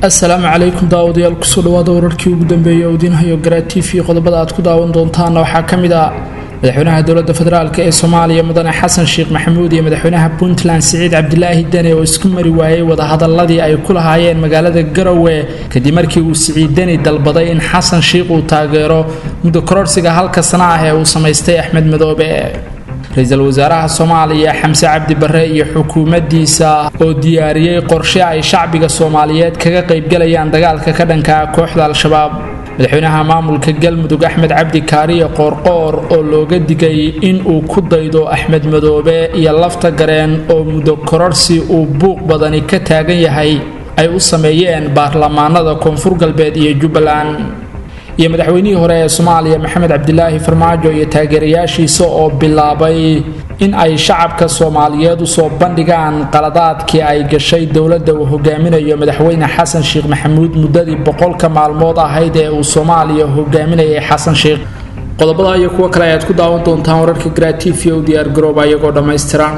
assalaamu calaykum daawadayaal kusoo dhawaada wararkii ugu dambeeyay oo idiin hayo garaa t v qodobada aad ku daawan doontaana waxaa ka mid ah madaxweynaha dowladda federaalk ee soomaaliya mudane xasan sheekh maxamuud iyo madaxweynaha puntland siciid cabdilaahi dene oo isku mari waayey wadahadaladii ay ku lahaayeen magaalada garowe kadib markii uu siciid deni dalbaday in xasan sheikh uu taageero muddo kororsiga halka sana ah ee uu samaystay axmed madoobe ra-iisul wasaaraha soomaaliya xamse cabdi barre iyo xukuumaddiisa oo diyaariyey qorshe ay shacbiga soomaaliyeed kaga qaybgalayaan dagaalka ka dhanka ah kooxda al-shabaab madaxweynaha maamulka galmudug axmed cabdi kaariye qoorqoor oo looga digay in uu ku daydo axmed madoobe iyo lafta gareen oo muddo kororsi uu buuq badani ka taagan yahay ay u sameeyeen baarlamaanada koonfur galbeed iyo jubbaland iyo madaxweynihii hore ee soomaaliya maxamed cabdilaahi farmaajo iyo taageerayaashiisa oo bilaabay in ay shacabka soomaaliyeed usoo bandhigaan qaladaadkii ay gashay dowladda uu hogaaminayo madaxweyne xasan sheekh maxamuud muddadii boqolka maalmood ahayd ee uu soomaaliya hogaaminayay xasan sheekh qodobada iyo kuwo kale ayaad ku daawan doontaan wararka gratifiya u diyaargarooba iyagoo dhammaystiran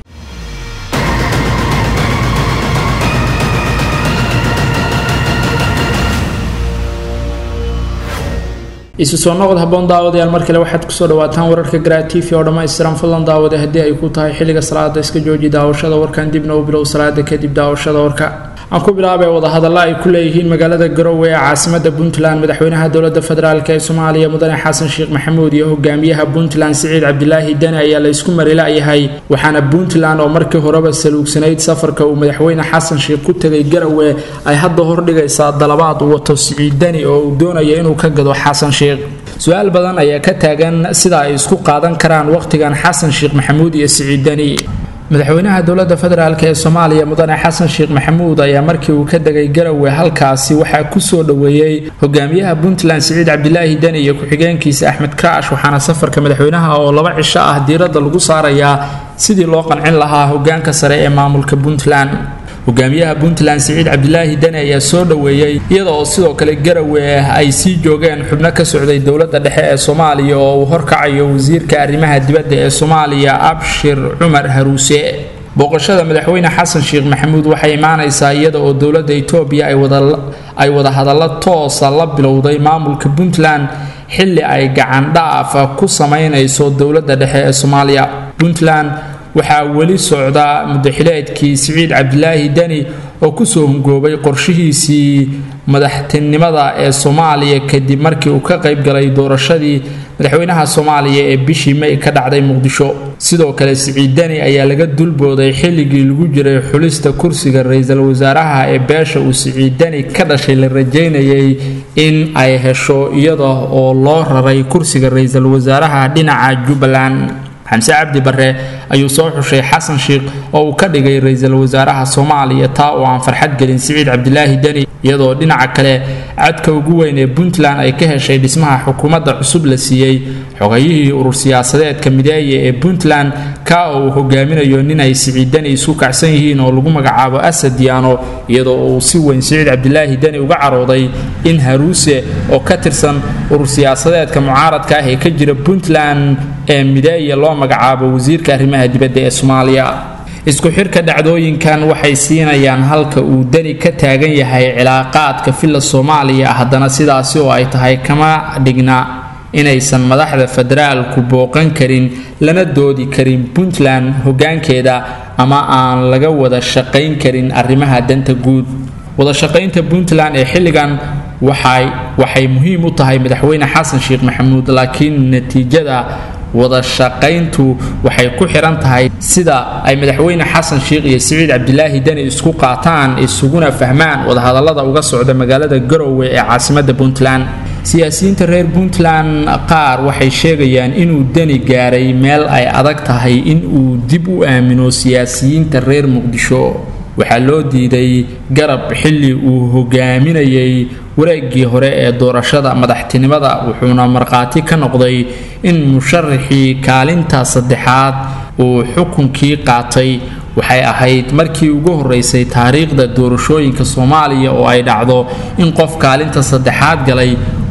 isu soo noqod haboon daawadayaal mar kale waxaad kusoo dhawaataan wararka gratifi oo dhammaystiran fadlan daawade haddii ay ku tahay xilliga salaada iska jooji daawashada warkan dibna u bilow salaada kadib daawashada warka aan ku bilaabay wadahadalla ay ku leeyihiin magaalada garowe ee caasimada puntland madaxweynaha dowladda federaalk ee soomaaliya mudane xasan sheekh maxamuud iyo hogaamiyaha puntland siciid cabdilaahi deni ayaa la isku marilayahay waxaana puntland oo markii horeba saluugsanayd safarka uu madaxweyne xasan sheekh ku tegay garowe ay hadda hordhigaysaa dalabaad uu wato siciid deni oo uu doonaya inuu ka gado xasan sheekh su-aal badan ayaa ka taagan sida ay isku qaadan karaan wakhtigan xasan sheekh maxamuud iyo siciid deni madaxweynaha dowladda federaalk ee soomaaliya mudane xasan sheekh maxamuud ayaa markii uu ka degay garowe halkaasi waxaa kusoo dhoweeyey hogaamiyaha puntland siciid cabdilaahi deni iyo ku-xigeenkiisa axmed kaash waxaana safarka madaxweynaha oo laba cisho ah diiradda lagu saarayaa sidii loo qancin lahaa hogaanka sare ee maamulka puntland hogaamiyaha puntland siciid cabdilaahi deni ayaa soo dhoweeyey iyada oo sidoo kale garowe ay sii joogeen xubno ka socday dowladda dhexe ee soomaaliya oo uu horkacayo wasiirka arrimaha dibadda ee soomaaliya abshir cumar haruuse booqashada madaxweyne xasan sheekh maxamuud waxay imaanaysaa iyada oo dowladda etoobiya ay wadahadallo toosa la bilowday maamulka puntland xilli ay gacandhaaf ku samaynayso dowladda dhexe ee soomaaliya puntland waxaa weli socda mudaxileedkii siciid cabdilaahi deni oo kusoo hungoobay qorshihiisii madaxtinimada ee soomaaliya kadib markii uu ka qayb galay doorashadii madaxweynaha soomaaliya ee bishii may ka dhacday muqdisho sidoo kale siciid deni ayaa laga dulbooday xilligii lagu jiray xulista kursiga ra-iisul wasaaraha ee beesha uu siciid deni ka dhashay la rajaynayay in ay hesho iyada oo loo raray kursiga ra-iisul wasaaraha dhinaca jubbaland xamse cabdi barre ayuu soo xushay xasan sheekh oo uu ka dhigay ra-iisul wasaaraha soomaaliya taa oo aan farxad gelin siciid cabdilaahi deni iyadoo dhinaca kale cadka ugu weyn ee puntland ay ka heshay dhismaha xukuumadda cusub la siiyey xogayihii urur siyaasadeedka mideeye ee puntland ka oo uu hogaaminayo nin ay siciid deni isku kacsan yihiin oo lagu magacaabo asad diyaano iyadoo uu si weyn siciid cabdilaahi deni uga carooday in haruuse oo ka tirsan urur siyaasadeedka mucaaradka ah ee ka jira puntland ee mideeye loo magacaabo wasiirka arrimaha dibadda ee soomaaliya isku xirka dhacdooyinkan waxay siinayaan halka uu deni ka taagan yahay cilaaqaadka filla soomaaliya haddana sidaasi oo ay tahay kama dhigna inaysan madaxda federaalku booqan karin lana doodi karin puntland hoggaankeeda ama aan laga wada shaqayn karin arrimaha danta guud wadashaqaynta puntland ee xilligan waxay muhiim u tahay madaxweyne xasan sheekh maxamuud laakiin natiijada wadashaqayntu waxay ku xiran tahay sida ay madaxweyne xasan sheekh iyo siciid cabdilaahi deni isku qaataan isuguna fahmaan wadahadallada uga socda magaalada garowe ee caasimada puntland siyaasiyiinta reer puntland qaar waxay sheegayaan inuu deni gaaray meel ay adag tahay inuu dib u aamino siyaasiyiinta reer muqdisho waxaa loo diiday garab xilli uu hogaaminayay wareegii hore ee doorashada madaxtinimada wuxuuna markhaati ka noqday in musharaxii kaalinta saddexaad uu xukunkii qaatay waxay ahayd markii ugu horeysay taariikhda doorashooyinka soomaaliya oo ay dhacdo in qof kaalinta saddexaad galay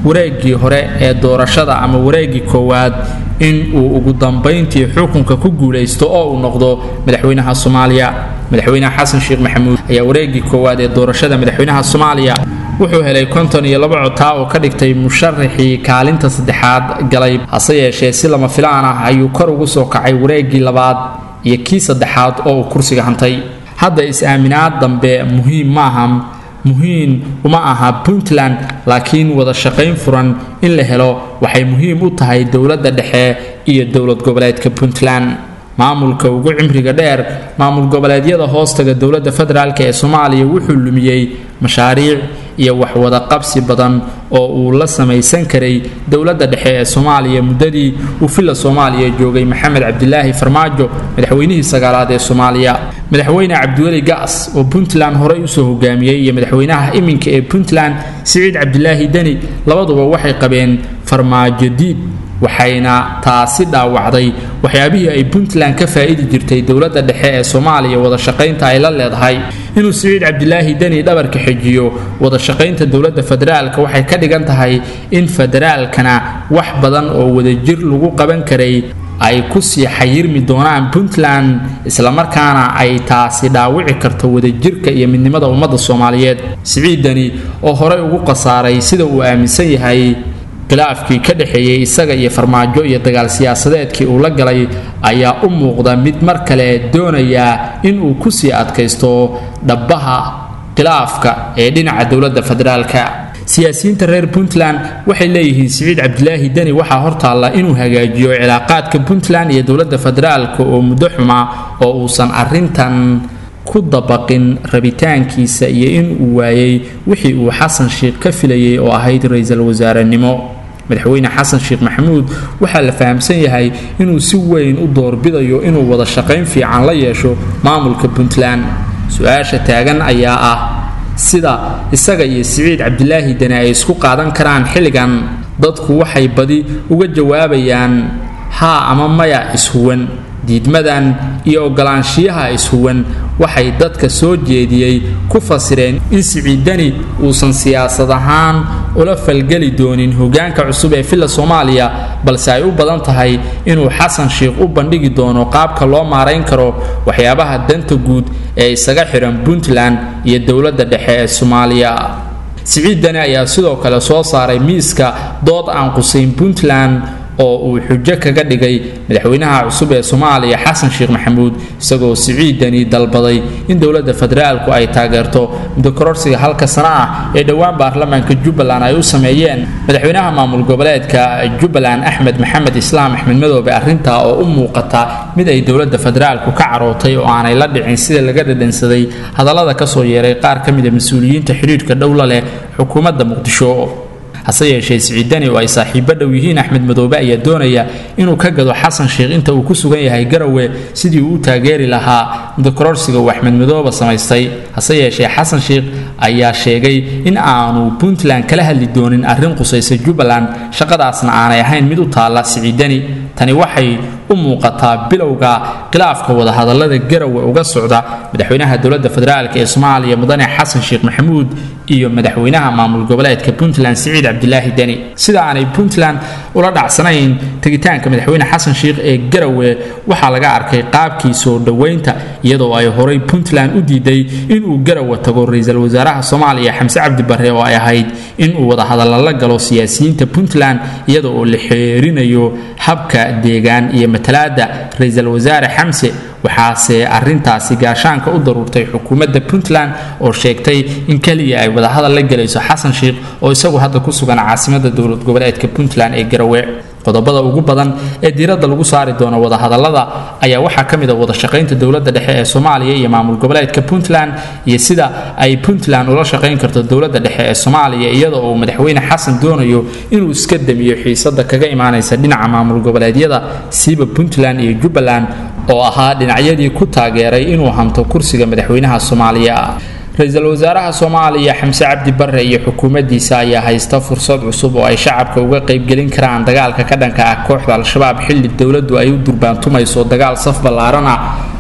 wareegii hore ee doorashada ama wareegii koowaad in uu ugu dambayntii xukunka ku guulaysto oo uu noqdo madaxweynaha soomaaliya madaxweynaha xasan sheekh maxamuud ayaa wareegii koowaad ee doorashada madaxweynaha soomaaliya wuxuu helay konton iyo laba cotaa oo ka dhigtay musharaxii kaalinta saddexaad galay hase yeeshee si lama filaan ah ayuu kor ugu soo kacay wareegii labaad iyo kii saddexaad oo uu kursiga hantay hadda is-aaminaad dambe muhiim maaha muhiim uma aha puntland laakiin wada shaqayn furan in la helo waxay muhiim u tahay dowladda dhexe iyo dowlad goboleedka puntland maamulka ugu cimriga dheer maamul goboleedyada hoostaga dowladda federaalk ee soomaaliya wuxuu lumiyey mashaariic iyo waxwada qabsi badan oo uu la samaysan karay dowladda dhexe ee soomaaliya muddadii uu filla soomaaliya joogay maxamed cabdilaahi farmaajo madaxweynihii sagaalaad ee soomaaliya madaxweyne cabdiweli gaas oo puntland horey usoo hogaamiyey iyo madaxweynaha iminka ee puntland siciid cabdilaahi deni labaduba waxay qabeen farmaajo diid waxayna taasi dhaawacday waxyaabihii ay puntland ka faa'idi jirtay dowladda dhexe ee soomaaliya wada shaqaynta ay la leedahay inuu siciid cabdilaahi deni dhabarka xejiyo wada shaqaynta dowladda federaalka waxay ka dhigan tahay in federaalkana wax badan oo wadajir lagu qaban karay ay kusii xayirmi doonaan puntland islamarkaana ay taasi dhaawici karto wadajirka iyo midnimada ummadda soomaaliyeed siciid deni oo horey ugu khasaaray sida uu aaminsan yahay khilaafkii ka dhexeeyey isaga iyo farmaajo iyo dagaal siyaasadeedkii uu la galay ayaa u muuqda mid mar kale doonaya in uu kusii adkaysto dhabbaha khilaafka ee dhinaca dowladda federaalka siyaasiyiinta reer puntland waxay leeyihiin siciid cabdilaahi deni waxaa hortaalla inuu hagaajiyo cilaaqaadka puntland iyo dowladda federaalka oo muddo xumaa oo uusan arintan ku dabaqin rabitaankiisa iyo in uu waayey wixii uu xasan sheekh ka filayay oo ahayd ra-iisul wasaarenimo madaxweyne xasan sheekh maxamuud waxaa la fahamsan yahay inuu si weyn u doorbidayo inuu wada shaqayn fiican la yeesho maamulka puntland su-aasha taagan ayaa ah sida isaga iyo siciid cabdilaahi deni ay isku qaadan karaan xilligan dadku waxay badi uga jawaabayaan haa ama maya ishuwan diidmadan iyo ogolaanshiyaha ishuwan waxay dadka soo jeediyey ku fasireen in siciidani uusan siyaasad ahaan ula falgeli doonin hogaanka cusub ee filla soomaaliya balse ay u badan tahay inuu xasan sheekh u bandhigi doono qaabka loo maarayn karo waxyaabaha danta guud ee isaga xihan puntland iyo dowladda dhexe ee soomaaliya siciid dani ayaa sidoo kale soo saaray miiska dood aan qusayn puntland oo uu xujo kaga dhigay madaxweynaha cusub ee soomaaliya xasan sheekh maxamuud isagoo siciidani dalbaday in dowladda federaalku ay taageerto muddo kororsiga halka sana ah ee dhowaan baarlamaanka jubbaland ay u sameeyeen madaxweynaha maamul goboleedka jubbaland axmed maxamed islaam axmed madoobe arrintaa oo u muuqata mid ay dowladda federaalku ka carootay oo aanay la dhicin sida laga dhadhansaday hadallada kasoo yeeray qaar ka mida mas-uuliyiinta xidhiidhka dhowla leh xukuumadda muqdisho hase yeeshee siciidani oo ay saaxiibo dhow yihiin axmed madoobe ayaa doonaya inuu ka gado xasan sheekh inta uu ku sugan yahay garowe sidii uu u taageeri lahaa mudakororsiga uu axmed madoobe samaystay hase yeeshee xasan sheekh ayaa sheegay in aanu puntland kala hadli doonin arrin qusaysa jubbaland shaqadaasna aanay ahayn mid u taalla siciidani tani waxay u muuqataa bilowga khilaafka wadahadallada garowe uga socda madaxweynaha dowladda federaalk ee soomaaliya mudane xasan sheekh maxamuud iyo madaxweynaha maamul goboleedka puntland siciid cabdilaahi deni sida aanay puntland ula dhacsanayn tegitaanka madaxweyne xasan sheekh ee garowe waxaa laga arkay qaabkii soo dhoweynta iyadoo ay horay puntland u diiday inuu garowe tago ra-iisul wasaaraha soomaaliya xamse cabdi barre oo ay ahayd inuu wadahadalla la galo siyaasiyiinta puntland iyada oo la xeerinayo habka deegaan iyo matalaada ra-iisul wasaare xamse waxaase arintaasi gaashaanka u daruurtay xukuumadda puntland oo sheegtay in keliya ay wadahadal la gelayso xasan sheekh oo isagu hadda ku sugan caasimada dowlad goboleedka puntland ee garowe qodobada ugu badan ee diiradda lagu saari doono wadahadallada ayaa waxaa ka mid a wada shaqaynta dowladda dhexe ee soomaaliya iyo maamul goboleedka puntland iyo sida ay puntland ula shaqayn karto dowladda dhexe ee soomaaliya iyada oo madaxweyne xasan doonayo inuu iska damiyo xiisada kaga imaanaysa dhinaca maamul goboleedyada siiba puntland iyo jubbaland oo ahaa dhinacyadii ku taageeray inuu hanto kursiga madaxweynaha soomaaliya ra-iisul wasaaraha soomaaliya xamse cabdi barre iyo xukuumaddiisa ayaa haysta fursad cusub oo ay shacabka uga qaybgelin karaan dagaalka ka dhanka ah kooxda al-shabaab xilli dowladdu ay u durbaantumayso dagaal saf ballaaran ah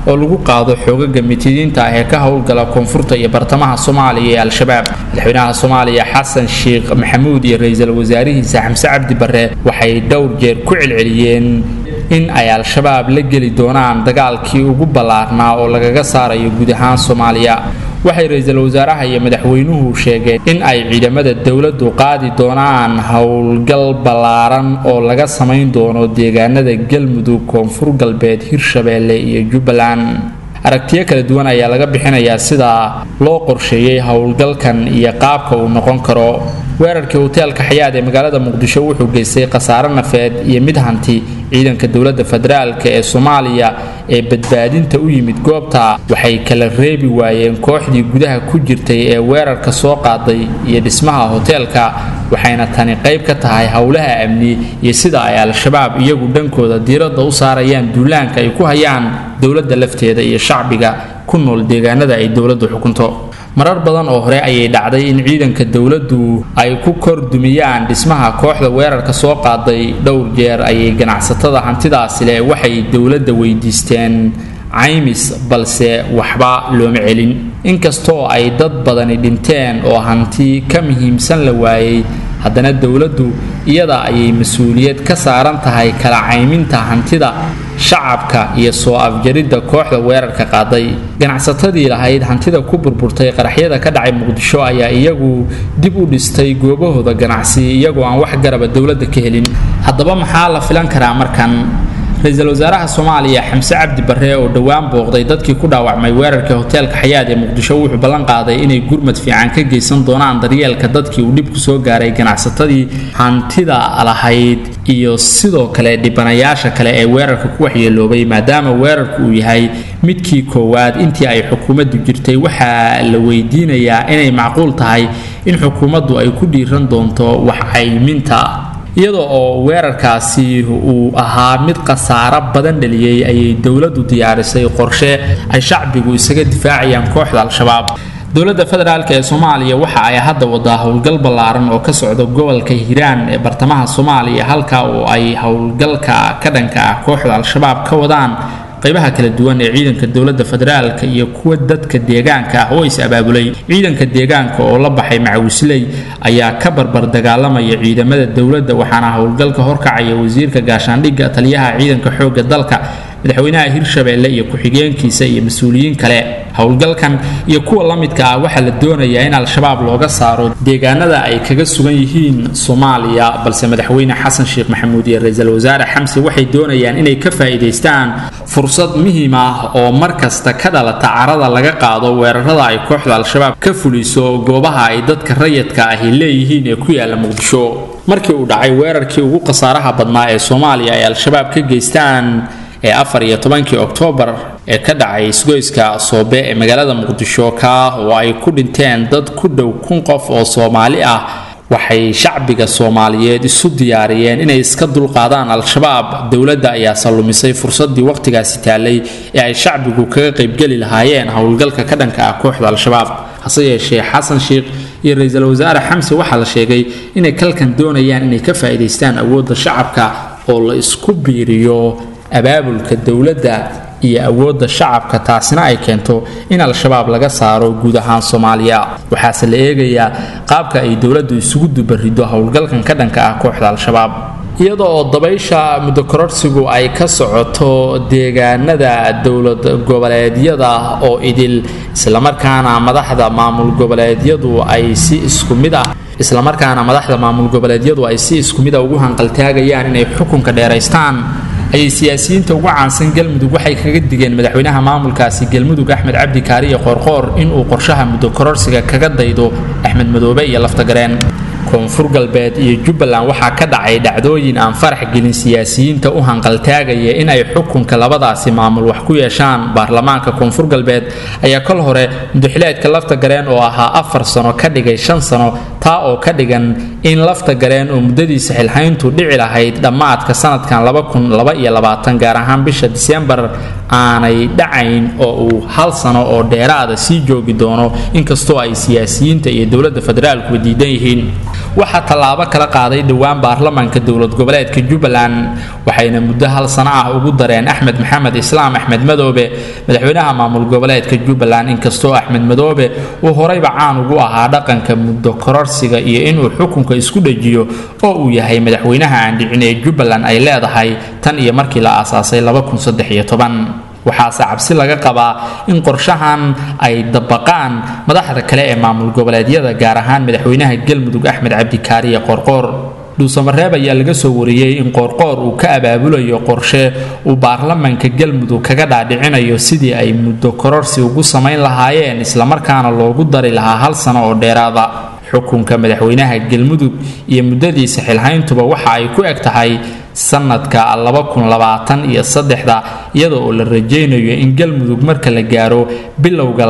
oo lagu qaado xoogaga mitidiinta ah ee ka howlgala koonfurta iyo bartamaha soomaaliya ee al-shabaab madaxweynaha soomaaliya xasan sheekh maxamuud iyo ra-iisul wasaarihiisa xamse cabdi barre waxay dhowr jeer ku celceliyeen in ay al-shabaab la geli doonaan dagaalkii ugu ballaarnaa oo lagaga saarayo guud ahaan soomaaliya waxay ra-iisul wasaaraha iyo madaxweynuhu sheegeen in ay ciidamada dowladdu qaadi doonaan howlgal ballaaran oo laga samayn doono deegaanada galmudug koonfur galbeed hirshabeelle iyo jubbaland aragtiyo kala duwan ayaa laga bixinayaa sida loo qorsheeyey howlgalkan iyo qaabka uu noqon karo weerarkii hoteelka xayaad ee magaalada muqdisho wuxuu geystay khasaare nafeed iyo mid hanti ciidanka dowladda federaalk ee soomaaliya ee badbaadinta u yimid goobta waxay kala reebi waayeen kooxdii gudaha ku jirtay ee weerarka soo qaaday iyo dhismaha hoteelka waxayna tani qayb ka tahay howlaha amni iyo sida ay al-shabaab iyagu dhankooda diiradda u saarayaan duulaanka ay ku hayaan dowladda lafteeda iyo shacbiga ku nool deegaanada ay dowladdu xukunto marar badan oo hore ayay dhacday in ciidanka dowladdu ay ku kordumiyaan dhismaha kooxda weerarka soo qaaday dhowr jeer ayay ganacsatada hantidaasi leh waxay dowladda weydiisteen caymis balse waxba looma celin inkastoo ay dad badani dhinteen oo hanti ka muhiimsan la waayey haddana dowladdu iyada ayay mas-uuliyad ka saaran tahay kala cayminta hantida shacabka iyo soo afjaridda kooxda weerarka qaaday ganacsatadii lahayd hantida ku burburtay qaraxyada ka dhacay muqdisho ayaa iyagu dib u dhistay goobahooda ganacsi iyagoo aan wax garaba dowladda ka helin haddaba maxaa la filan karaa markan ra-iisul wasaaraha soomaaliya xamse cabdi barre oo dhowaan booqday dadkii ku dhaawacmay weerarkii hoteelka xayaad ee muqdisho wuxuu ballan qaaday inay gurmad fiican ka geysan doonaan daryeelka dadkii uu dhibku soo gaaray ganacsatadii hantida lahayd iyo sidoo kale dhibanayaasha kale ee weerarka ku waxyeeloobay maadaama weerarku uu yahay midkii koowaad intii ay xukuumaddu jirtay waxaa la weydiinayaa inay macquul tahay in xukuumaddu ay ku dhiiran doonto wax cayminta iyadoo oo weerarkaasi uu ahaa mid khasaaro badan dhaliyey ayay dowladdu diyaarisay qorshe ay shacbigu isaga difaacayaan kooxda al-shabaab dowladda federaalk ee soomaaliya waxa ay hadda wadaa howlgal ballaaran oo ka socda gobolka hiiraan ee bartamaha soomaaliya halka oo ay howlgalka ka dhanka ah kooxda al-shabaab ka wadaan qaybaha kala duwan ee ciidanka dowladda federaalka iyo kuwa dadka deegaanka ah oo is abaabulay ciidanka deegaanka oo la baxay macawisley ayaa ka barbar dagaalamaya ciidamada dowladda waxaana howlgalka horkacaya wasiirka gaashaandhigga taliyaha ciidanka xoogga dalka madaxweynaha hirshabeelle iyo ku-xigeenkiisa iyo mas-uuliyiin kale howlgalkan iyo kuwa la midka ah waxaa la doonayaa in al-shabaab looga saaro deegaanada ay kaga sugan yihiin soomaaliya balse madaxweyne xasan sheekh maxamuud iyo ra-iisul wasaare xamse waxay doonayaan inay ka faa'iidaystaan fursad muhiim ah oo mar kasta ka dhalata carada laga qaado weerarada ay kooxda al-shabaab ka fuliso goobaha ay dadka rayidka ahi leeyihiin ee ku yaala muqdisho markii uu dhacay weerarkii ugu khasaaraha badnaa ee soomaaliya ay al-shabaab ka geystaan ee afar iyo tobankii oktoobar ee ka dhacay isgoyska soobe ee magaalada muqdisho ka oo ay ku dhinteen dad ku dhow kun qof oo soomaali ah waxay shacbiga soomaaliyeed isu diyaariyeen inay iska dulqaadaan al-shabaab dowladda ayaa sallumisay fursaddii wakhtigaasi taallay ee ay shacbigu kaga qaybgeli lahaayeen howlgalka ka dhanka ah kooxda al-shabaab hase yeeshee xasan sheekh iyo ra-iisul wasaare xamse waxaa la sheegay inay kalkan doonayaan inay ka faa'iidaystaan awoodda shacabka oo la isku biiriyo abaabulka dowladda iyo awoodda shacabka taasina ay keento in al-shabaab laga saaro guud ahaan soomaaliya waxaase la eegayaa qaabka ay dowladdu isugu dubariddo howlgalkan ka dhanka ah kooxda al-shabaab iyada oo dabaysha muddo kororsigu ay ka socoto deegaanada dowlad goboleedyada oo idil islamarkaana madaxda maamul goboleedyadu ay si isku mid ah islamarkaana madaxda maamul goboleedyadu ay si isku mid a ugu hanqaltaagayaan inay xukunka dheeraystaan ayay siyaasiyiinta ugu caansan galmudug waxay kaga digeen madaxweynaha maamulkaasi galmudug axmed cabdi kaariye qoorqoor inuu qorshaha muddo kororsiga kaga daydo axmed madoobe iyo laftagareen koonfur galbeed iyo jubbaland waxaa ka dhacay dhacdooyin aan farax gelin siyaasiyiinta u hanqaltaagaya in ay xukunka labadaasi maamul wax ku yeeshaan baarlamaanka koonfur galbeed ayaa kol hore mudaxileedka laftagareen oo ahaa afar sano ka dhigay shan sano taa oo ka dhigan in lafta gareen oo muddadiisa xilhayntu dhici lahayd dhammaadka sanadkan gaar ahaan bisha disembar aanay dhacayn oo uu hal sano oo dheeraada sii joogi doono inkastoo ay siyaasiyiinta iyo dowladda federaalkuba diidan yihiin waxaa tallaabo kala qaaday dhowaan baarlamaanka dowlad goboleedka jubbaland waxayna muddo hal sano ah ugu dareen axmed maxamed islaam axmed madoobe madaxweynaha maamul goboleedka jubbaland inkastoo axmed madoobe uu horeyba caan ugu ahaa dhaqanka muddo kororsiga iyo inuu xukunka isku dhajiyo oo uu yahay madaxweynaha aan dhicin ee jubbaland ay leedahay tan iyo markii la aasaasay waxaase cabsi laga qabaa in qorshahan ay dabaqaan madaxda kale ee maamul goboleedyada gaar ahaan madaxweynaha galmudug axmed cabdikaariye qoorqoor dhuusamareeb ayaa laga soo wariyey in qoorqoor uu ka abaabulayo qorshe uu baarlamanka galmudug kaga dhaadhicinayo sidii ay muddo kororsi ugu samayn lahaayeen islamarkaana loogu dari lahaa hal sano oo dheeraada xukunka madaxweynaha galmudug iyo muddadiisa xilhayntuba waxa ay ku eg tahay sanadka iyo saddexda iyada oo la rajaynayo in galmudug marka la gaaro bilowga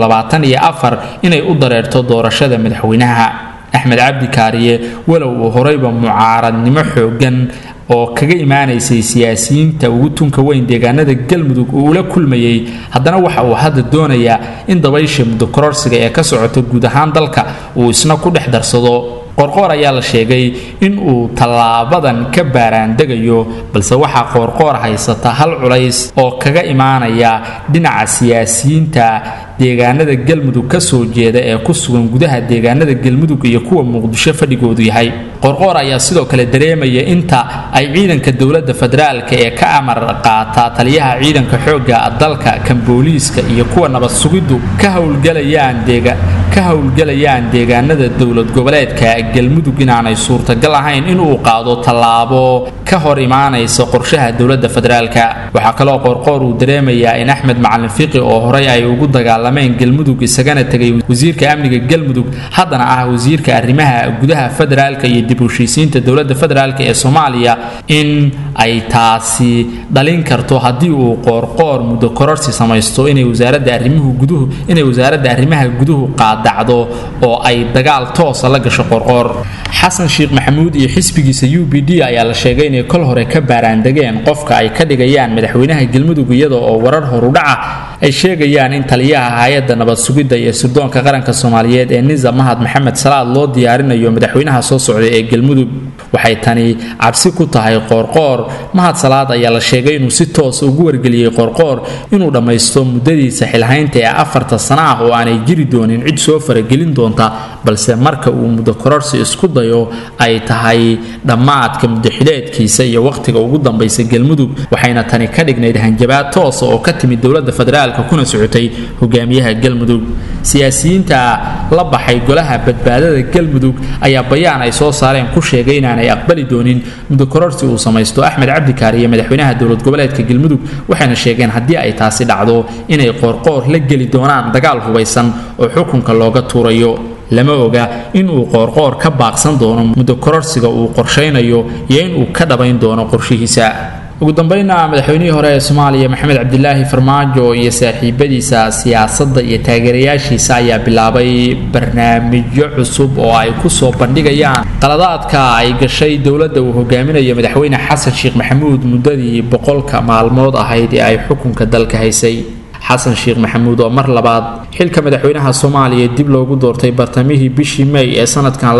inay u dareerto doorashada madaxweynaha axmed cabdi kaariye walow uu horeyba mucaaradnimo xoogan oo kaga imaanaysay siyaasiyiinta ugu tunka weyn deegaanada galmudug uu ula kulmayey haddana waxa uu hadda doonayaa in dabaysha muddo kororsiga ee ka socota guud ahaan dalka uu isna ku dhex darsado qoorqoor ayaa la sheegay in uu tallaabadan ka baaraandegayo balse waxaa qoorqoor haysata hal culays oo kaga imaanaya dhinaca siyaasiyiinta deegaanada galmudug ka soo jeeda ee ku sugan gudaha deegaanada galmudug iyo kuwa muqdisho fadhigoodu yahay qoorqoor ayaa sidoo kale dareemaya inta ay ciidanka dowladda federaalka ee ka amar qaata taliyaha ciidanka xoogga dalka kan booliiska iyo kuwa nabad sugiddu ka howlgalayaan deega ka howlgalayaan deegaanada dowlad goboleedka galmudug inaanay suurtagal ahayn inuu qaado tallaabo ka hor imaanaysa qorshaha dowladda federaalka waxaa kaloo qoorqoor uu dareemayaa in axmed macalin fiqi oo horey ay ugu dagaalameen galmudug isagana tegay wasiirka amniga galmudug haddana ah wasiirka arrimaha gudaha federaalka iyo dib u heshiisiinta dowladda federaalka ee soomaaliya in ay taasi dhalin karto haddii uu qoorqoor muddo kororsi samaysto inay wasaaradda arrimuhu guduhu inay wasaaradda arrimaha guduhu qaadacdo oo ay dagaal toosa la gasho qoorqoor xasan sheekh maxamuud iyo xisbigiisa u b d ayaa la sheegay inay kol hore ka baaraandegeen qofka ay ka dhigayaan madaxweynaha galmudug iyada oo warar horudhaca ay sheegayaan in taliyaha hay-adda nabad sugidda iyo sirdoonka qaranka soomaaliyeed ee nisa mahad maxamed salaad loo diyaarinayo madaxweynaha soo socda ee galmudug waxay tani cabsi ku tahay qoorqoor mahad salaad ayaa la sheegay inuu si toos ugu wargeliyey qoorqoor inuu dhammaysto muddadiisa xilhaynta ee afarta sana ah oo aanay jiri doonin cid soo faragelin doonta balse marka uu muddo kororsi isku dayo ay tahay dhammaadka muddaxileedkiisa iyo wakhtiga ugu dambaysa galmudug waxayna tani ka dhignayd hanjabaad toosa oo ka timid dowladda federaalka kuna socotay hogaamiyaha galmudug siyaasiyiinta la baxay golaha badbaadada galmudug ayaa bayaan ay soo saareen ku sheegay inaanay aqbali doonin muddo kororsi uu samaysto axmed cabdikaar iyo madaxweynaha dowlad goboleedka galmudug waxayna sheegeen haddii ay taasi dhacdo inay qoorqoor la geli doonaan dagaal hubaysan oo xukunka looga tuurayo lama oga in uu qoorqoor ka baaqsan doono muddo kororsiga uu qorshaynayo iyo in uu ka dhabayn doono qorshihiisa ugu dambayna madaxweynihii hore ee soomaaliya maxamed cabdilaahi farmaajo iyo saaxiibadiisa siyaasadda iyo taageerayaashiisa ayaa bilaabay barnaamijyo cusub oo ay ku soo bandhigayaan qaladaadka ay gashay dowladda uu hogaaminayo madaxweyne xasan sheekh maxamuud muddadii boqolka maalmood ahayd ee ay xukunka dalka haysay xasan sheekh maxamuud oo mar labaad xilka madaxweynaha soomaaliya dib loogu doortay bartamihii bishii may ee sanadkan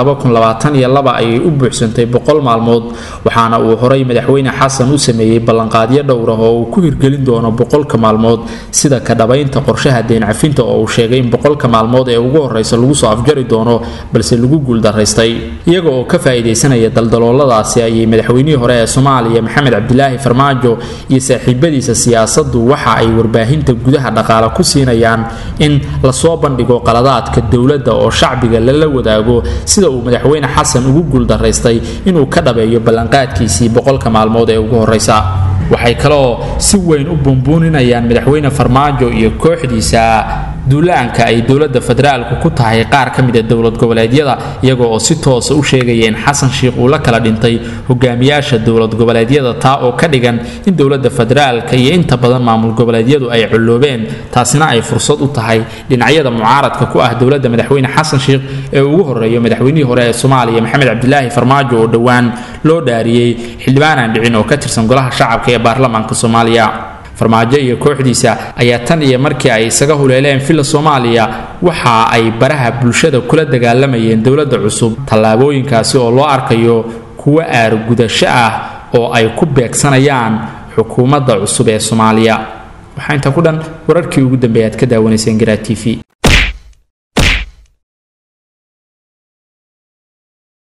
ayay u buuxsantay boqol maalmood waxaana uu horay madaxweyne xasan u sameeyey ballanqaadyo dhowrah oo uu ku hirgelin doono boqolka maalmood sida ka dhabaynta qorshaha deencafinta oo uu sheegay in boqolka maalmood ee ugu horeysa lagu soo afjari doono balse lagu guuldaraystay iyaga oo ka faa'iidaysanaya daldalooladaasi ayay madaxweynihii hore ee soomaaliya maxamed cabdilaahi farmaajo iyo saaxiibadiisa siyaasaddu waxa ay warbaahinta gudaha dhaqaale ku siinayaan in lasoo bandhigo qaladaadka dowladda oo shacbiga lala wadaago sida uu madaxweyne xasan ugu guuldaraystay inuu ka dhabeeyo ballanqaadkiisii boqolka maalmood ee ugu horeysa waxay kaloo si weyn u buunbuuninayaan madaxweyne farmaajo iyo kooxdiisa duulaanka ay dowladda federaalku ku tahay qaar ka mida dowlad goboleedyada iyaga oo si toosa u sheegaya in xasan sheikh uu la kala dhintay hogaamiyaasha dowlad goboleedyada taa oo ka dhigan in dowladda federaalka iyo inta badan maamul goboleedyadu ay colloobeen taasina ay fursad u tahay dhinacyada mucaaradka ku ah dowladda madaxweyne xasan sheikh ee ugu horeeyo madaxweynihii hore ee soomaaliya maxamed cabdilaahi farmaajo oo dhowaan loo dhaariyey xildhibaan aan dhicin oo ka tirsan golaha shacabka ee baarlamaanka soomaaliya farmaajo iyo kooxdiisa ayaa tan iyo markii ay isaga huleeleen villa soomaaliya waxa ay baraha bulshada kula dagaalamayeen dowladda cusub tallaabooyinkaasi oo loo arkayo kuwo aargudasho ah oo ay ku beegsanayaan xukuumadda cusub ee soomaaliya waxaa intaa ku dhan wararkii ugu dambeeya aad ka daawanayseen garaa t v